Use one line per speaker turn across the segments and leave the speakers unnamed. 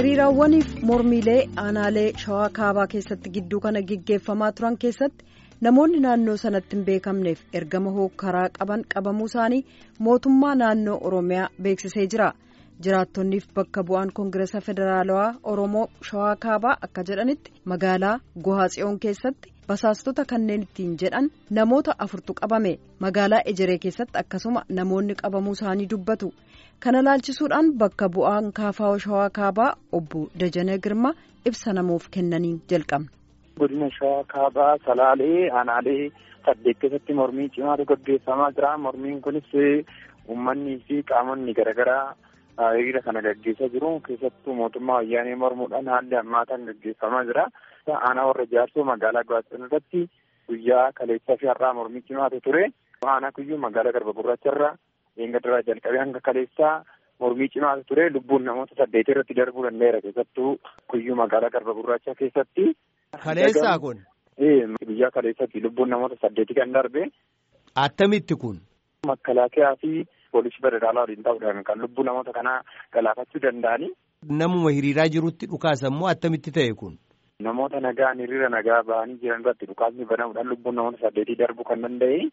hiriiraawwaniif mormiilee aanaalee shawaa kaabaa keessatti gidduu kana gaggeeffamaa turan keessatti namoonni naannoo sanatti hin beekamneef ergama hookkaraa qaban qabamuu isaanii mootummaa naannoo oromiyaa beeksisee jira jiraattonniif bakka bu'aan koongireesa federaalawaa oromoo shawaa kaabaa akka jedhanitti magaalaa gohaatsiyoon keessatti basaastota kanneen ittiin jedhan namoota afurtu qabame magaalaa ejeree keessatti akkasuma namoonni qabamuu isaanii dubbatu. kana laalchisuudhaan bakka bu'aan kaafaa shawaa kaabaa obbo Dajanee Girmaa ibsa namuuf kennaniin jalqabna.
Godina shawaa kaabaa salaalee aanaalee saddeet keessatti mormii cimaatu gaggeeffamaa jira. Mormiin kunis uummanni fi qaamonni garaagaraa hiriira kana gaggeessaa jiru. Keessattuu mootummaa wayyaanee mormuudhaan haalli hammaataan gaggeeffamaa jira. Aanaa warra jaarsoo magaalaa Gaazexoon irratti guyyaa kaleessaa fi har'aa mormii cimaatu ture. Aanaa kuyyuu magaalaa Garba Gurraacharraa Eengaddaraa jalqabee hanga kaleessaa mormii cimaatu ture lubbuun namoota saddeet irratti darbuu danda'eera keessattuu kuyyuu magaalaa Garba Gurraachaa keessatti.
Kaleessaa kun.
Guyyaa kaleessatti lubbuun namoota saddeeti kan darbe.
Attamitti kun.
Makalaakiyaa fi poolisii federaalaa waliin ta'uudhaan kan lubbuu namoota kanaa galaafachuu danda'ani.
Namuma hiriiraa jirutti dhukaasa immoo attamitti ta'e kun.
Namoota nagaan hiriira nagaa bahanii jiran irratti dhukaasni banamuudhaan lubbuun namoota saddeetii darbuu kan danda'e.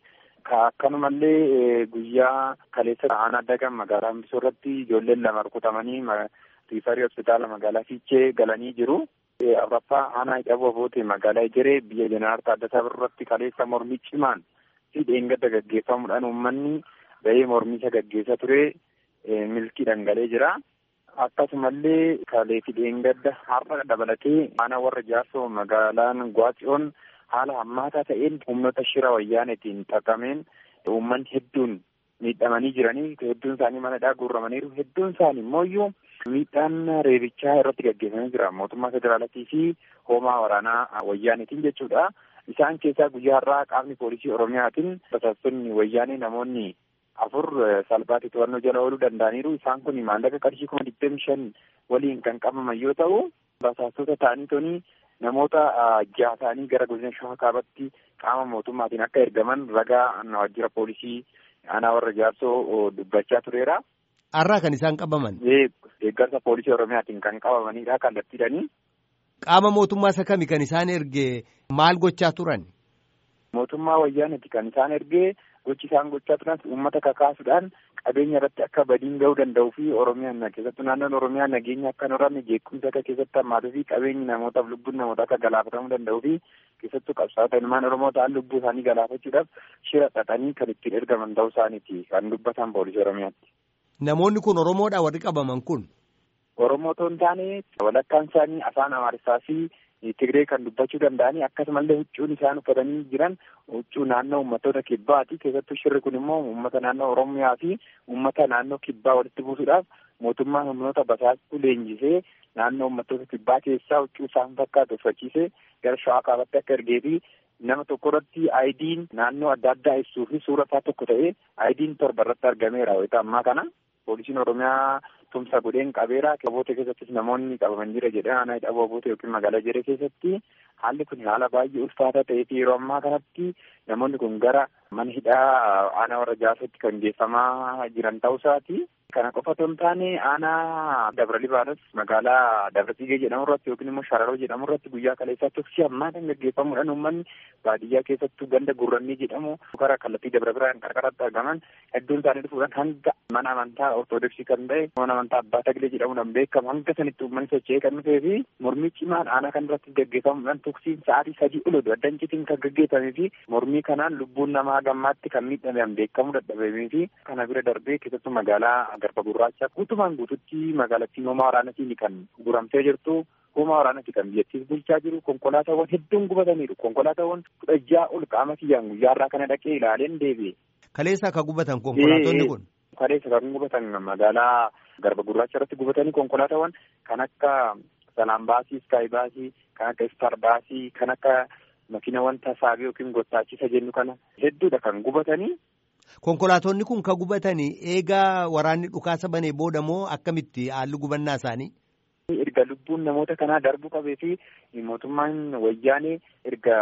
Akkanumallee guyyaa kaleessa aanaa dagan magaalaa Hambisoo irratti ijoolleen lama rukutamanii riifarii hospitaala magaalaa Fiichee galanii jiru. Afuraffaa aanaa Hidhaboo Boote magaalaa Ejeree biyya Jeneraal Taaddasaa Birruutti kaleessa mormii cimaan fi dheengadda gaggeeffamuudhaan uummanni bahee mormicha gaggeessaa ture milkii dhangalee jira. Akkasumallee kalee fi dheengadda har'a dabalatee aanaa warra jaarsoo magaalaan Gwaatsiyoon haala hammaataa ta'een humnoota shira wayyaanetiin xaqameen uummanni hedduun miidhamanii jiranii hedduun isaanii manadhaa guurramaniiru hedduun isaanii immoo miidhaan reebichaa irratti gaggeeffamee jira mootummaa federaalatii fi hoomaa waraanaa wayyaanetiin jechuudha. Isaan keessaa guyyaa har'aa qaamni poolisii oromiyaatiin basaastonni wayyaanee namoonni afur salphaatti to'annoo jala ooluu danda'aniiru. Isaan kun maallaqa qarshii kuma digdami shan waliin kan qabaman yoo ta'u basaastota ta'anii toni namoota jaha ta'anii gara godina shawaa kaabatti qaama mootummaatiin akka ergaman ragaa waajjira poolisii aanaa warra jaarsoo dubbachaa tureera.
Har'aa kan isaan qabaman.
Deeggarsa poolisii oromiyaatiin kan qabamanidha kallattiidhanii.
Qaama mootummaa isa kami kan isaan erge maal gochaa turan?
Mootummaa wayyaaniti kan isaan ergee gochi isaan gochaa turan uummata kakaasuudhaan qabeenya irratti akka badiin ga'uu danda'uu fi oromiyaan keessattuu naannoon oromiyaa nageenya akka hin horanne jeequmsa akka keessatti hammaatuu fi qabeenyi namootaaf lubbuun namoota akka galaafatamuu danda'uu fi keessattuu qabsaa'ota ilmaan oromoo ta'an lubbuu isaanii galaafachuudhaaf shira xaxanii kan ittiin ergaman ta'uu isaaniiti kan dubbatan poolisii oromiyaatti.
Namoonni kun oromoodha warri qabaman kun.
Oromoo otoo hin taane walakkaan isaanii afaan Amaarissaa fi Tigree kan dubbachuu danda'anii akkasumallee huccuun isaan uffatanii jiran huccuu naannoo uummattoota kibbaati. Keessattuu shirri kun immoo uummata naannoo Oromiyaa fi uummata naannoo kibbaa walitti buusuudhaaf mootummaan humnoota basaastuu leenjisee naannoo uummattoota kibbaa keessaa huccuu isaan fakkaatu uffachiisee gara shawaa kaabatti akka ergee fi nama tokko irratti aayidiin naannoo adda addaa ibsuu fi suura isaa tokko ta'ee aayidiin torba irratti argameera wayita ammaa kana. Poolisiin Oromiyaa tumsa godheen qabeera. Aboota keessattis namoonni qabaman jira jedhee aanaa hidhaboo aboota yookiin magaalaa Ejeree keessatti haalli kun haala baay'ee ulfaataa ta'ee fi yeroo ammaa kanatti namoonni kun gara mana hidhaa aanaa warra jaarsootti kan geeffamaa jiran ta'uu isaati. Kana qofa otoo hin taane aanaa Dabra Libaanos magaalaa Dabra Tigee jedhamu irratti yookiin immoo Shararoo jedhamu irratti guyyaa kaleessaa tuksii hammaataan gaggeeffamuudhaan uummanni baadiyyaa keessattuu ganda gurrannii jedhamu gara kallattii Dabra Biraan qarqaratti argaman hedduun isaanii dhufuudhaan hanga mana amantaa ortodoksii kan ta'e mana amantaa Abbaa Taglee jedhamuudhaan beekamu hanga sanitti uummanni socho'ee kan dhufee fi mormii cimaan aanaa kan irratti gaggeeffamuudhaan tuksiin sa'aatii sadii ol oduu addancitiin kan gaggeeffamee fi mormii kanaan lubbuun namaa gammaatti kan miidhamean beekamuu dadhabamee fi kana bira darbee keessattuu magaalaa garba gurraacha guutumaan guututti magaalattiin hoomaa waraanatiin kan guramtee jirtu hoomaa waraanatiin kan biyyattiis bulchaa jiru konkolaataawwan hedduun gubataniiru konkolaataawwan kudha ja'a ol qaama kiyyaan guyyaa irraa kana dhaqee ilaaleen deebi'e.
Kaleessa akka gubatan konkolaatonni kun.
Kaleessa kan gubatan magaalaa garba gurraacha irratti gubatanii konkolaataawwan kan akka salaan baasii iskaayi baasii kan akka istar baasii kan akka makiina wanta saabii yookiin gottaachisa jennu kana hedduudha kan gubatanii.
Konkolaatonni kun ka gubatanii eegaa waraanni dhukaasa banee booda moo akkamitti haalli gubannaa isaanii?
Erga lubbuun namoota kanaa darbuu qabee fi mootummaan wayyaanee erga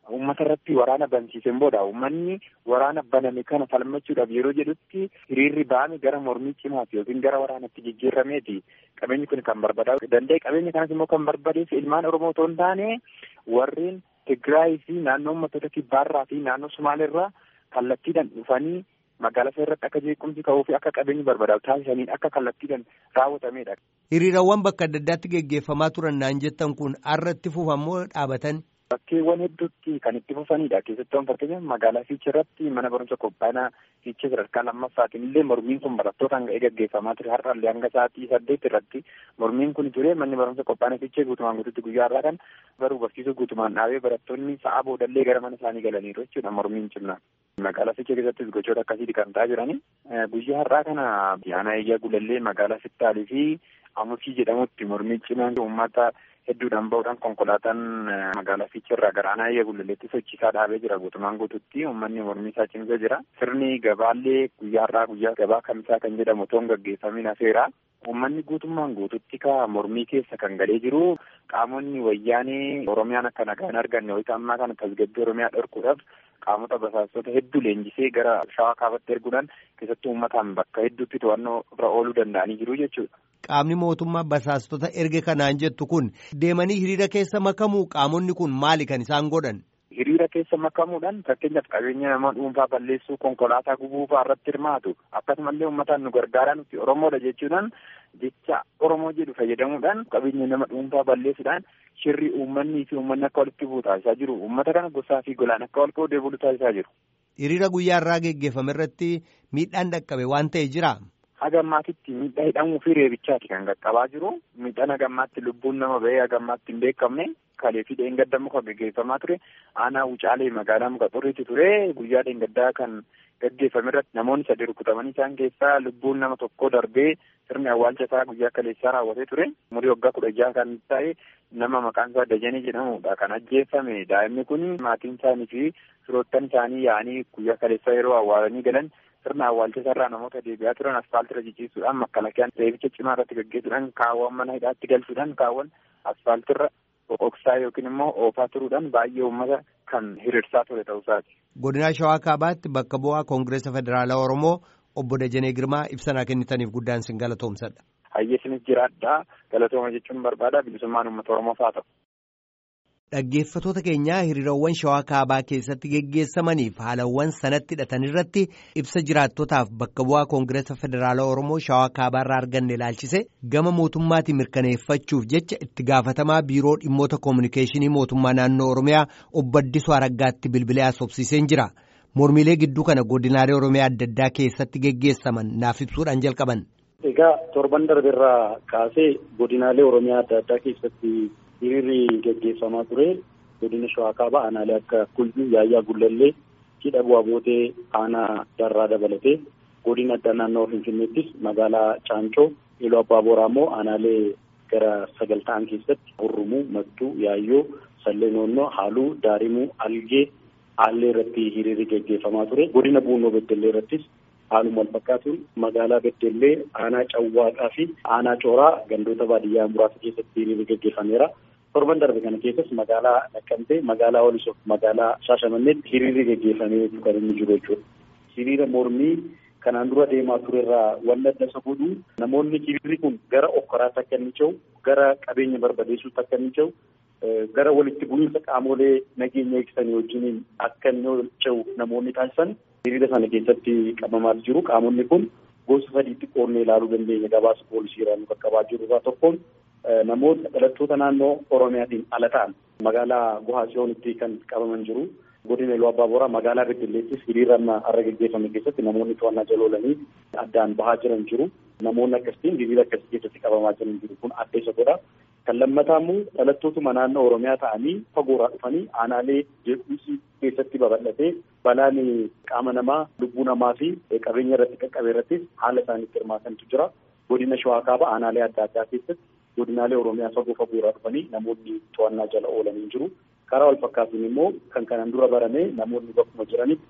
uummata irratti waraana bansiiseen booda uummanni waraana baname kana falmachuudhaaf yeroo jedhutti hiriirri ba'ame gara mormii cimaati yookiin gara waraanatti jijjiirameeti qabeenyi kun kan barbadaa'u danda'e qabeenya kanas immoo kan barbadeessu ilmaan oromoo otoo hin taane warreen Tigraay fi naannoo uummattoota kibbaarraa fi naannoo Sumaaleerraa kallattiidhaan dhufanii magaalaa isaa irratti akka jeequmsi ka'uu fi akka qabeenyi barbadaa'u taasisaniin akka kallattiidhaan raawwatamedha.
Hiriirawwan bakka adda addaatti geggeeffamaa turan naan jettan kun har'atti fufamoo dhaabatan?
Bakkeewwan hedduutti kan itti fufanidha. Keessattuu fakkeenyaaf magaalaa Fiichee irratti mana barumsa qophaa'inaa Fiichee sadarkaa lammaffaatiin illee mormiin kun barattootaan ga'ee gaggeeffamaa ture. Har'a illee hanga sa'aatii saddeet irratti mormiin kun ture manni barumsa qophaa'inaa Fiichee guutumaan guututti guyyaa har'aa kan baruu barsiisuu guutumaan dhaabee barattoonni sa'a boodallee gara mana isaanii galaniiru jechuudha mormiin cimnaan. Magaalaa Fiichee keessattis gochoota akkasiiti kan ta'aa jirani. Guyyaa har'aa kana aanaa eeyyaa gulallee magaalaa Fittaalii fi Amusii jedhamutti mormii cimaan uummata hedduudhaan bahuudhaan konkolaataan magaalaa Fiichee irraa gara aanaa eeyyaa gulalleetti sochiisaa dhaabee jira guutumaan guututti uummanni mormii isaa cimsee jira. Sirni gabaallee guyyaa har'aa guyyaa gabaa kamisaa kan jedhamu otoo hin gaggeeffamin hafeera. Uummanni guutummaan guututti ka mormii keessa kan galee jiru qaamonni wayyaanee Oromiyaan akka nagaan arganne wayita ammaa kana tasgabbii Oromiyaa dhorkuudhaaf qaamota basaastota hedduu leenjisee gara shawaa kaabatti erguudhaan keessattuu uummataan bakka hedduutti to'annoo irra ooluu danda'anii jiru jechuudha.
Qaamni mootummaa basaastota erge kanaan jettu kun deemanii hiriira keessa makamuu qaamonni kun maali kan isaan godhan?
Hiriira keessa makamuudhaan fakkeenyaaf qabeenya nama dhuunfaa balleessuu konkolaataa gubuu fa'aa irratti hirmaatu akkasumallee uummataan nu gargaaraa nuti Oromoodha jechuudhaan jecha Oromoo jedhu fayyadamuudhaan qabeenya nama dhuunfaa balleessuudhaan shirri uummanni fi uummanni akka walitti bu'u taasisaa jiru uummata kana gosaa fi golaan akka wal qoodee bulu taasisaa jiru.
Hiriira guyyaa irraa geggeeffame irratti miidhaan dhaqqabe waan ta'e jira.
Haga ammaatitti miidhaa hidhamuu fi reebichaati kan qaqqabaa jiru. Miidhaan haga ammaatti lubbuun nama bahee haga ammaatti hin beekamne kalee fi dheengadda muka gaggeeffamaa ture. Aanaa Wucaalee magaalaa muka xurriitti ture. Guyyaa dheengaddaa kan gaggeeffame irratti namoonni sadii rukutamanii isaan keessaa lubbuun nama tokkoo darbee sirni awwaalcha isaa guyyaa kaleessaa raawwatee ture. Umurii waggaa kudha jaha kan ta'e nama maqaan isaa Dajanee jedhamudha kan ajjeefame. Daa'imni kun maatiin isaanii fi firoottan isaanii yaa'anii guyyaa kaleessaa yeroo awwaalanii galan sirna awwaalcha isaarraa namoota deebi'aa turan asfaaltira jijjiisuudhaan makkalakiyaan reebicha cimaa irratti gaggeessuudhaan kaawwan mana hidhaatti galchuudhaan kaawwan asfaaltirra boqoqsaa yookiin immoo oofaa turuudhaan baay'ee uummata kan hiriirsaa ture ta'uusaati.
Godina Shawaa Kaabaatti bakka bu'aa Koongireesa Federaalaa Oromoo obbo Dajanee Girmaa ibsanaa kennitaniif guddaan sin galatoomsadha.
Hayyeesinis jiraadhaa galatooma jechuun barbaada bilisummaan uummata Oromoof haa ta'u.
Dhaggeeffatoota keenyaa hiriirawwan shawaa kaabaa keessatti geggeessamaniif haalawwan sanatti hidhatan irratti ibsa jiraattotaaf bakka bu'aa koongireesa federaalaa oromoo shawaa kaabaa irraa arganne ilaalchise gama mootummaatiin mirkaneeffachuuf jecha itti gaafatamaa biiroo dhimmoota koominikeeshinii mootummaa naannoo oromiyaa obbo Addisuu Araggaatti bilbilee haasofsiiseen jira. Mormiilee gidduu kana godinaalee oromiyaa adda addaa keessatti geggeessaman naaf ibsuudhaan jalqaban.
Egaa torban darbeerraa kaasee godinaalee oromiyaa adda addaa keessatti. hiriirri gaggeeffamaa ture godina shawaa kaabaa aanaalee akka kulbii yaayyaa gullallee hidha bu'aa bootee aanaa darraa dabalatee godina addaa naannoo finfinneettis magaalaa caancoo iluu abbaa booraa immoo aanaalee gara sagal ta'an keessatti hurrumuu mattuu yaayyoo sallee noonnoo haaluu daarimuu algee aallee irratti hiriirri gaggeeffamaa ture godina buunoo beddellee irrattis haaluma wal fakkaatuun magaalaa beddellee aanaa cawwaaqaa fi aanaa cooraa gandoota baadiyyaa muraasa keessatti hiriirri gaggeeffameera. torban darbe kana keessas magaalaa Naqqamtee, magaalaa Walisoo, magaalaa Shaashamanneetti hiriirri gaggeeffamee kan inni jiru jechuudha. Hiriira mormii kanaan dura deemaa turerraa wanni adda isa godhu namoonni hiriirri kun gara okkoraatti akka inni cehu, gara qabeenya barbadeessuutti akka inni cehu, gara walitti bu'iinsa qaamolee nageenya eegsisanii wajjiniin akka inni cehu namoonni taasisan hiriira sana keessatti qabamaa jiru. Qaamonni kun gosa sadiitti qoodnee ilaaluu dandeenya gabaasa poolisiirraa nu qaqqabaa jiru irraa tokkoon namoota dhalattoota naannoo Oromiyaatiin ala ta'an magaalaa Gohaa Tsiyoonitti kan qabaman jiru. Godina Iluu Abbaa Booraa magaalaa Beddelleettis hiriira har'a gaggeeffame keessatti namoonni to'annaa jala oolanii addaan bahaa jiran jiru. Namoonni akkasitiin hiriira akkasii keessatti qabamaa jiran jiru kun adda isa godha. Kan lammataa immoo dhalattootuma naannoo Oromiyaa ta'anii fagoorraa dhufanii aanaalee jeequmsi keessatti babal'atee balaan qaama namaa lubbuu namaa fi qabeenya irratti qaqqabe irrattis haala isaaniitti hirmaatantu jira. Godina Shawaa Kaabaa aanaalee adda addaa keessatti godinaalee Oromiyaa fagoo fagoorraa dhufanii namoonni to'annaa jala oolanii jiru. Karaa wal fakkaatuun immoo kan kanaan dura barame namoonni bakkuma jiranitti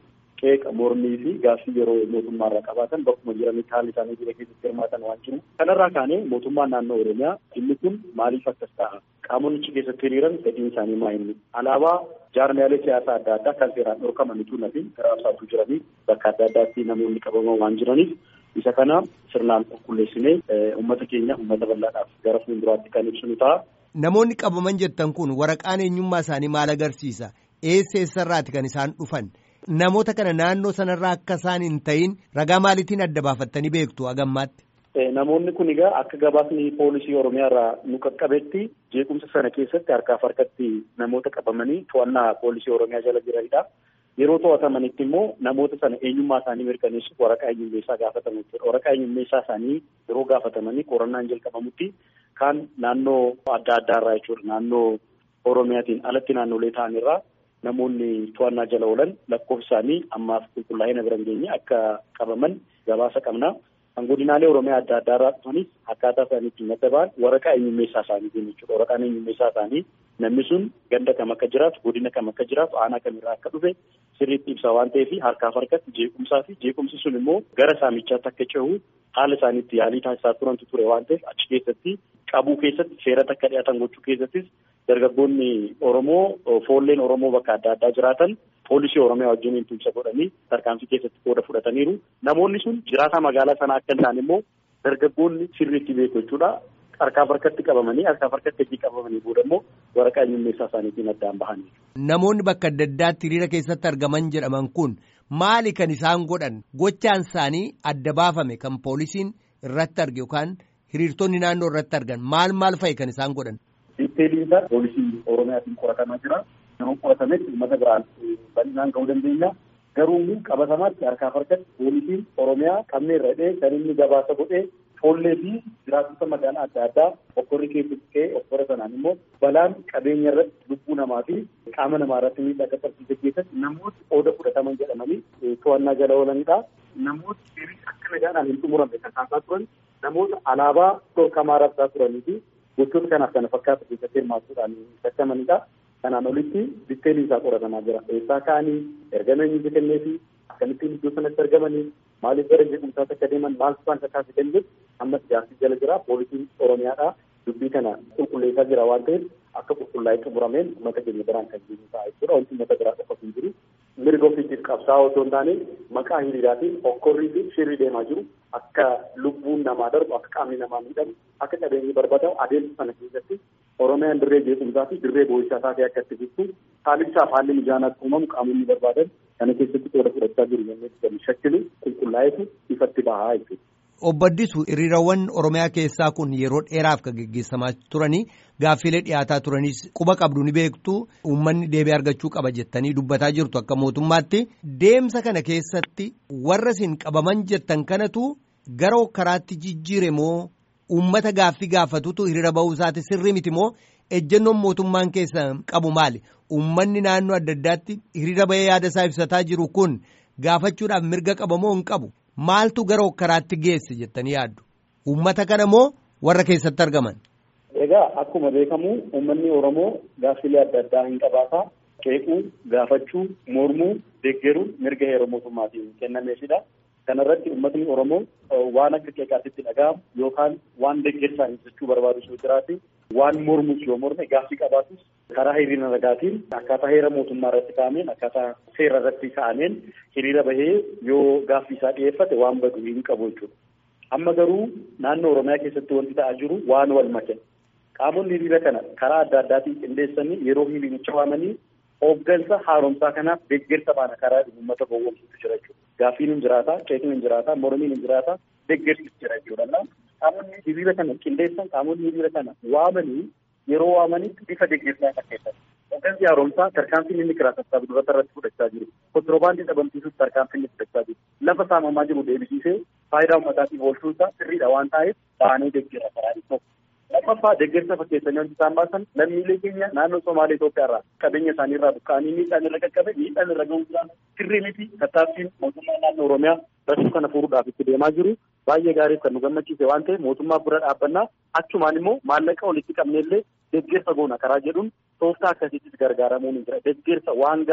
qeeqa mormii fi gaaffii yeroo mootummaarraa qabaatan bakkuma jiranitti haalli isaanii biyya keessatti hirmaatan waan jiru. Kanarraa kaanee mootummaan naannoo Oromiyaa dhimmi kun maaliif akkas ta'a? Qaamonni keessatti hiriiran fedhiin isaanii maa inni? Alaabaa jaarmiyaalee siyaasaa adda addaa kan seeraan dhorkamanitu nafi garaabsaatuu jiranii bakka adda addaatti namoonni qabaman waan jiraniif isa kana sirnaan qulqulleessinee uummata keenya uummata bal'aadhaaf gara fuulduraatti kan ibsinu ta'a.
Namoonni qabaman jettan kun waraqaan eenyummaa isaanii maal agarsiisa? Eessa eessarraati kan isaan dhufan? Namoota kana naannoo sanarraa akka isaan hin ta'in ragaa maaliitiin adda baafattanii beektu hagammaatti?
Namoonni kun egaa akka gabaasni poolisii Oromiyaa irraa nu qaqqabetti jeequmsa sana keessatti harkaaf harkatti namoota qabamanii to'annaa poolisii Oromiyaa jala jiranidha. Yeroo to'atamanitti immoo namoota sana eenyummaa isaanii mirkaneessuuf waraqaa eenyummeessaa gaafatamu jechuudha. Waraqaa eenyummeessaa isaanii yeroo gaafatamanii qorannaan jalqabamutti kan naannoo adda addaarraa jechuudha. Naannoo Oromiyaatiin alatti naannolee ta'anirraa namoonni to'annaa jala oolan lakkoofsa isaanii ammaaf qulqullaa'ina bira hin geenye akka qabaman gabaasa qabna. Kan godinaalee Oromiyaa adda addaarraa dhufanis akkaataa isaanii ittiin adda ba'an waraqaa eenyummeessaa isaanii jechuudha. Waraqaan eenyummeessaa isaanii namni sun ganda kam akka jiraatu, godina kam akka jiraatu, aanaa kamirraa akka dhufe sirriitti ibsa waan ta'eef harkaaf harkatti jeequmsaa fi jeequmsi sun immoo gara saamichaatti akka cehu haala isaaniitti yaalii taasisaa turantu ture waan ta'eef achi keessatti qabuu keessatti seeratti akka dhiyaatan gochuu keessattis dargaggoonni Oromoo foolleen Oromoo bakka adda addaa jiraatan poolisii Oromiyaa wajjin tumsa godhanii tarkaanfii keessatti qooda fudhataniiru. Namoonni sun jiraataa magaalaa sanaa akka hin taane immoo dargaggoonni sirriitti beeku jechuudha. Harkaaf harkatti qabamanii harkaaf harkatti hojii qabamanii booda immoo waraqaa eenyummeessaa isaaniitiin addaan bahanii.
Namoonni bakka adda addaatti hiriira keessatti argaman jedhaman kun maali kan isaan godhan gochaan isaanii adda baafame kan poolisiin irratti arge yookaan hiriirtonni naannoo irratti argan maal maal fa'i kan isaan godhan.
Diiteeliin isaa poolisii Oromiyaatiin qoratamaa jira. Yeroo qoratametti uummata biraan bal'inaan ga'uu dandeenya. Garuu qabatamaatti harkaaf harkatti poolisiin Oromiyaa qabnee irra kan inni gabaasa godhee foollee fi jiraattota magaalaa adda addaa okkorri keessatti ka'ee okkora sanaan immoo balaan qabeenya irratti lubbuu namaa fi qaama namaa irratti miidhaa qaqqabsiise keessatti namooti qooda fudhataman jedhamanii to'annaa jala oolanidha. Namooti seerii akka nagaadhaan hin xumuramne kan taasaa turan namoota alaabaa dhorkamaa rabsaa turanii fi gochoota kanaaf kana fakkaatu keessatti hirmaachuudhaan shakkamanidha. Kanaan olitti ditteelii isaa qoratamaa jira. Eessaa ka'anii ergama eenyutu kennee fi akkamittiin iddoo sanatti argamanii maaliif gara jeequmsaatti akka deeman maal isaan kakaase kan jedhu ammas gaaffii jala jira. Poolisiin Oromiyaadha dubbii kana qulqulleessaa jira waan ta'eef akka qulqullaa'ee xumurameen uummata keenya biraan kan jiru ta'a jechuudha. Wanti uummata biraa qofa hin jiru. Mirga ofiitiif qabsaa'aa otoo hin taane maqaa hiriiraatiin okkorrii fi shirrii deemaa jiru. Akka lubbuun namaa darbu, akka qaamni namaa miidhamu, akka qabeenyi barbadaa'u adeemsa sana keessatti Oromiyaan dirree jeequmsaa fi dirree boo'ichaa taatee akka itti jirtu haallichaaf haalli mijaanaatti uumamu qaamonni barbaadan kana keessatti qooda fudhachaa jiru yommuu jedhamu shakkilu qulqullaa'eetu ifatti bahaa jechuudha.
Obbo Addisuu hiriirawwan Oromiyaa keessaa kun yeroo dheeraaf kan geggeessamaa turanii gaaffiilee dhiyaataa turanis quba qabdu ni beektu uummanni deebii argachuu qaba jettanii dubbataa jirtu akka mootummaatti deemsa kana keessatti warra isin qabaman jettan kanatu gara karaatti jijjiire moo uummata gaaffii gaafatutu hiriira ba'uu isaati sirrii miti moo ejjennoon mootummaan keessa qabu maali uummanni naannoo adda addaatti hiriira ba'ee yaada isaa ibsataa jiru kun gaafachuudhaaf mirga qaba moo hin qabu. Maaltu gara hokkaraatti geesse jettanii yaaddu? Uummata kana moo warra keessatti argaman?
Egaa akkuma beekamu uummanni Oromoo gaaffilee adda addaa hin qabaata. Qeequu, gaafachuu, mormuu, deeggaruun mirga heera mootummaatiin kennameefidha. Kana irratti uummatni Oromoo waan akka qeeqaatitti dhaga'amu yookaan waan deeggarsaan ibsachuu barbaadu yoo jiraate waan mormus yoo morme gaaffii qabaatus karaa hiriira nagaatiin akkaataa heera mootummaa irratti kaa'ameen akkaataa seera irratti kaa'ameen hiriira bahee yoo gaaffii isaa dhiyeeffate waan badu hin qabu jechuudha. Amma garuu naannoo Oromiyaa keessatti wanti ta'aa jiru waan wal make. Qaamonni hiriira kana karaa adda addaatiin qindeessanii yeroo hiriiricha waamanii hooggansa haaromsaa kanaaf deeggarsa baana karaa uummata gowwoomsuutu jira jechuudha. Gaaffiin hin jiraata, qeeqni hin jiraata, mormiin hin jiraata, deeggarsi jira jechuudha. Qaamonni hiriira kana qindeessan qaamonni hiriira kana waamanii yeroo waamanitti bifa deeggarsaa fakkeessan. Hooggansi haaromsaa tarkaanfiin inni kiraa sassaabu dubarta irratti fudhachaa jiru. Kontiroobaandii dhabamsiisuuf tarkaanfiin inni fudhachaa jiru. Lafa saamamaa jiru deebisiisee faayidaa uummataatiif oolchuu isaa sirriidha waan ta'eef baanee deeggara karaa tokko. Lammaffaa deeggarsa fakkeessanii wanti isaan baasan lammiilee keenya naannoo Somaalee Itoophiyaa irraa qabeenya isaanii irraa buqqa'anii miidhaan irra qaqqabe miidhaan irra ga'uu jiraan sirrii miti tattaaffiin mootummaa naannoo Oromiyaa rakkoo kana furuudhaaf itti deemaa jiru baay'ee gaariif kan nu gammachiise waan ta'eef mootummaa bira dhaabbannaa achumaan immoo maallaqa walitti qabneellee deeggarsa goona karaa jedhuun tooftaa akkasiittis gargaaramuun hin jira deeggarsa waan gaarii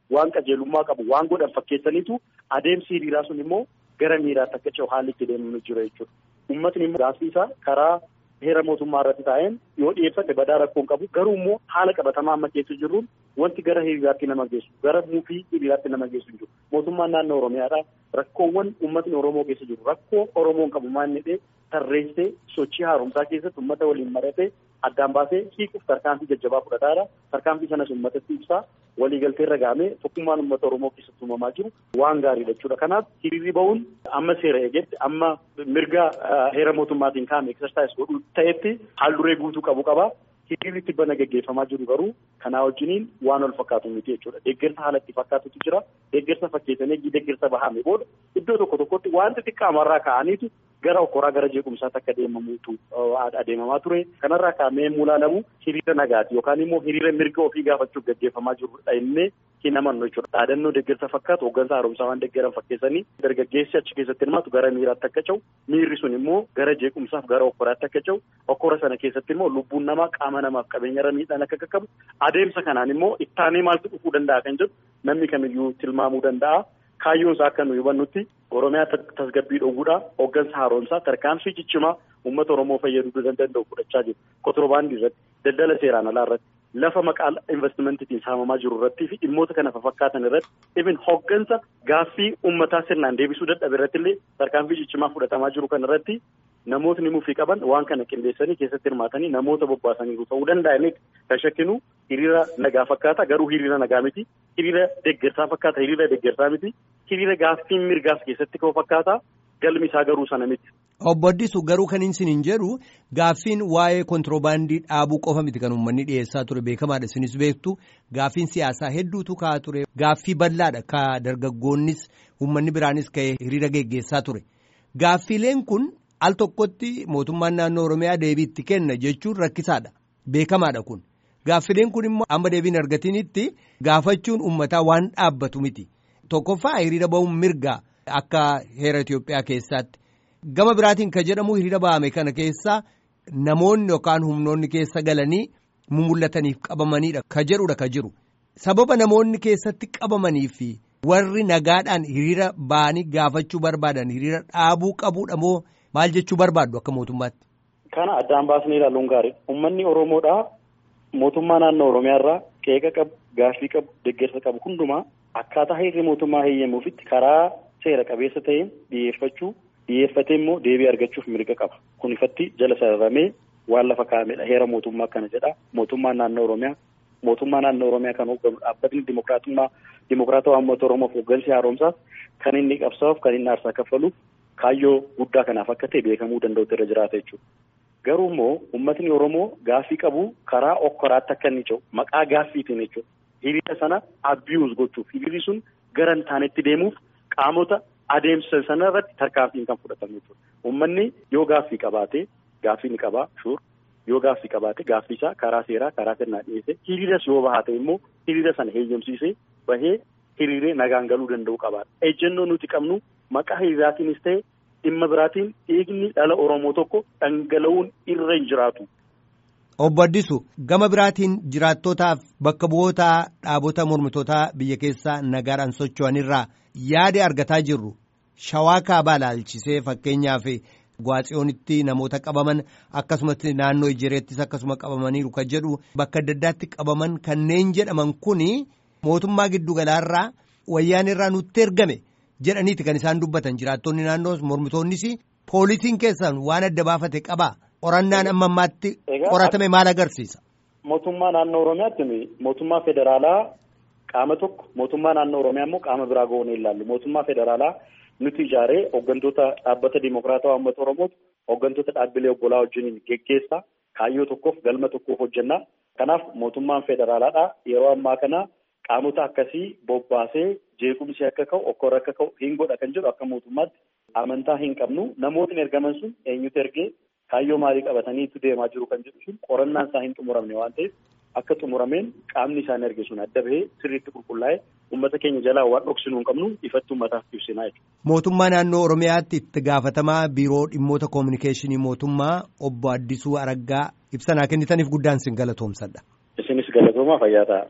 waan qajeelummaa qabu waan godhan fakkeessaniitu adeemsi hiriiraa sun immoo gara miiraatti akka ce'u haalli itti deemnu jira jechuudha. Uummatni immoo gaaffii isaa karaa heera mootummaa irratti taa'een yoo dhiyeeffate badaa rakkoon qabu garuu immoo haala qabatamaa amma keessa jirruun wanti gara hiriiraatti nama geessu gara muufii hiriiraatti nama geessu hin jiru. Mootummaan naannoo Oromiyaadha rakkoowwan uummatni Oromoo keessa jiru rakkoo Oromoon qabu maal jedhee tarreessee sochii haaromsaa keessatti uummata waliin maratee addaan baasee hiikuuf tarkaanfii jajjabaa fudhataadha. Tarkaanfii sanas uummatatti ibsaa waliigaltee irra gahamee tokkummaan uummata Oromoo keessatti uumamaa jiru waan gaariidha jechuudha. Kanaaf hiriirri bahuun amma seera eegetti amma mirga heera mootummaatiin kaa'ame eksersaayis godhu ta'etti haal duree guutuu qabu qaba. Hiriirri tibbana gaggeeffamaa jiru garuu kanaa wajjiniin waan wal fakkaatu miti jechuudha. Deeggarsa haala itti fakkaatutu jira. Deeggarsa fakkeessanii deeggarsa bahame booda iddoo tokko tokkotti wanti xiqqaamarraa ka'aniitu gara okkoraa gara jeequmsaatti akka deemamuutu adeemamaa ture. Kanarraa kaa'amee mulaalamu hiriira nagaati yookaan immoo hiriira mirga ofii gaafachuuf gaggeeffamaa jirudha innee hin amannu jechuudha. Dhaadannoo deeggarsa fakkaatu hooggansa haaromsaa waan deeggaran fakkeessanii dargaggeessi achi keessatti hirmaatu gara miiraatti akka ce'u miirri sun immoo gara jeequmsaaf gara okkoraatti akka ce'u okkora sana keessatti immoo lubbuun namaa qaama namaaf qabeenya miidhaan akka qaqqabu adeemsa kanaan immoo ittaanee maaltu dhufuu danda'a kan jedhu namni kamiyyuu tilmaamuu danda'a. Kaayyoon isaa akka nu hubannutti Oromiyaa tasgabbii dhoowwuudha. Hooggansa haaromsaa tarkaanfii ciccimaa uummata Oromoo fayyaduu danda'u fudhachaa jiru. Kotorbaandii irratti, daldala seeraan alaa irratti, lafa maqaa investimentiin saamamaa jiru irrattii fi dhimmoota kana fakkaatan irratti ibin hooggansa gaaffii uummataa sirnaan deebisuu dadhabe irratti illee tarkaanfii ciccimaa fudhatamaa jiru kan irratti namootni mufii qaban waan kana qindeessanii keessatti hirmaatanii namoota bobbaasaniiru ta'uu danda'aniif kan shakkinu hiriira nagaa fakkaata garuu hiriira nagaa miti hiriira deeggarsaa fakkaata hiriira deeggarsaa miti hiriira gaaffii mirgaas keessatti ka'u fakkaata galmi isaa garuu sana miti.
Obbo Addisu garuu kan hin jedhu gaaffiin waa'ee kontiroobaandii dhaabuu qofa miti kan uummanni dhiyeessaa ture beekamaadha isinis beektu gaaffiin siyaasaa hedduutu ka'aa ture gaaffii bal'aadha ka dargaggoonnis uummanni biraanis ka'ee hiriira geggeessaa ture gaaffiileen kun. al tokkotti mootummaan naannoo oromiyaa deebii itti kenna jechuun rakkisaadha beekamaadha kun gaaffileen kun immoo amma deebiin argatinitti gaafachuun uummataa waan dhaabbatu miti tokkoffaa hiriira bahuun mirga akka heera Itoophiyaa keessaatti gama biraatiin ka jedhamu hiriira bahame kana keessa namoonni yookaan humnoonni keessa galanii mul'ataniif qabamaniidha ka jedhudha ka jiru sababa namoonni keessatti qabamanii fi warri nagaadhaan hiriira bahanii gaafachuu barbaadan hiriira dhaabuu qabuudha moo. Maal jechuu barbaaddu akka mootummaatti?
Kana addaan baasnee ilaaluun gaariidha. Uummanni Oromoodhaa mootummaa naannoo Oromiyaa irraa qeeqa qabu, gaaffii qabu, deeggarsa qabu hundumaa akkaataa heerri mootummaa heeyyamuufitti karaa seera qabeessa ta'een dhiyeeffachuu dhiyeeffatee immoo deebii argachuuf mirga qaba. Kun ifatti jala sararamee waan lafa kaa'amedha. Heera mootummaa kana jedha. Mootummaan naannoo Oromiyaa mootummaa naannoo Oromiyaa kan hoogganu dhaabbatni dimokiraatummaa dimokiraatawaa uummata Oromoof hooggansi haaromsaaf kan inni qabsaa'uuf kan inni aarsaa kaffaluuf kaayyoo guddaa kanaaf akka ta'e beekamuu danda'utu irra jiraata jechuudha. Garuu immoo uummatni Oromoo gaaffii qabu karaa okkoraatti akka inni ce'u maqaa gaaffiitiin jechuudha. Hiriira sana abiyuus gochuuf hiriirri sun gara hin taanetti deemuuf qaamota adeemsa sana irratti tarkaanfiin kan fudhatamu jechuudha. Uummanni yoo gaaffii qabaate gaaffii ni qabaa shuur yoo gaaffii qabaate gaaffii isaa karaa seeraa karaa sirnaa dhiyeesse hiriiras yoo bahaate immoo hiriira sana heeyyamsiisee bahee hiriiree nagaan galuu danda'u qabaadha. Ejjennoo nuti qabnu maqaa hiriiraatiinis ta'e dhimma biraatiin dhiigni dhala Oromoo tokko dhangala'uun irra hin jiraatu.
Obbo Addisu gama biraatiin jiraattootaaf bakka bu'oota dhaabota mormitootaa biyya keessaa nagaadhaan socho'anirraa yaada argataa jirru shawaa kaabaa ilaalchisee fakkeenyaaf Gwaatsiyoonitti namoota qabaman akkasumas naannoo Ijereettis akkasuma qabamaniiru kan jedhu bakka adda addaatti qabaman kanneen jedhaman kuni mootummaa giddugalaarraa wayyaan irraa nutti ergame jedhaniiti kan isaan dubbatan jiraattonni naannoo mormitoonnis poolisiin keessan waan adda baafate qabaa qorannaan amma ammaatti qoratame maal agarsiisa.
Mootummaa naannoo Oromiyaatti mootummaa federaalaa qaama tokko mootummaa naannoo Oromiyaa immoo qaama biraa goonee ilaallu mootummaa federaalaa. nuti ijaaree hooggantoota dhaabbata dimokiraatawaa uummata Oromootu hooggantoota dhaabbilee obbolaa wajjin geggeessaa kaayyoo tokkoof galma tokkoof hojjennaa. Kanaaf mootummaan federaalaadhaa yeroo ammaa kana qaamota akkasii bobbaasee jeequmsi akka ka'u okkorri akka ka'u hin godha kan jedhu akka mootummaatti amantaa hin qabnu namootni ergaman sun eenyutu ergee kaayyoo maalii qabataniitu deemaa jiru kan jedhu sun qorannaan isaa hin xumuramne waan ta'eef akka xumurameen qaamni isaan erge sun adda bahee sirriitti qulqullaa'ee uummata keenya jalaa waan dhoksinuu hin qabnu ifatti uummataaf ibsinaa jechuudha.
Mootummaa naannoo Oromiyaatti itti gaafatamaa biiroo dhimmoota koominikeeshinii mootummaa obbo Addisuu Araggaa ibsa naa kennitaniif guddaan sin galatoomsadha.
Isinis galatoomaa fayyaa ta'a.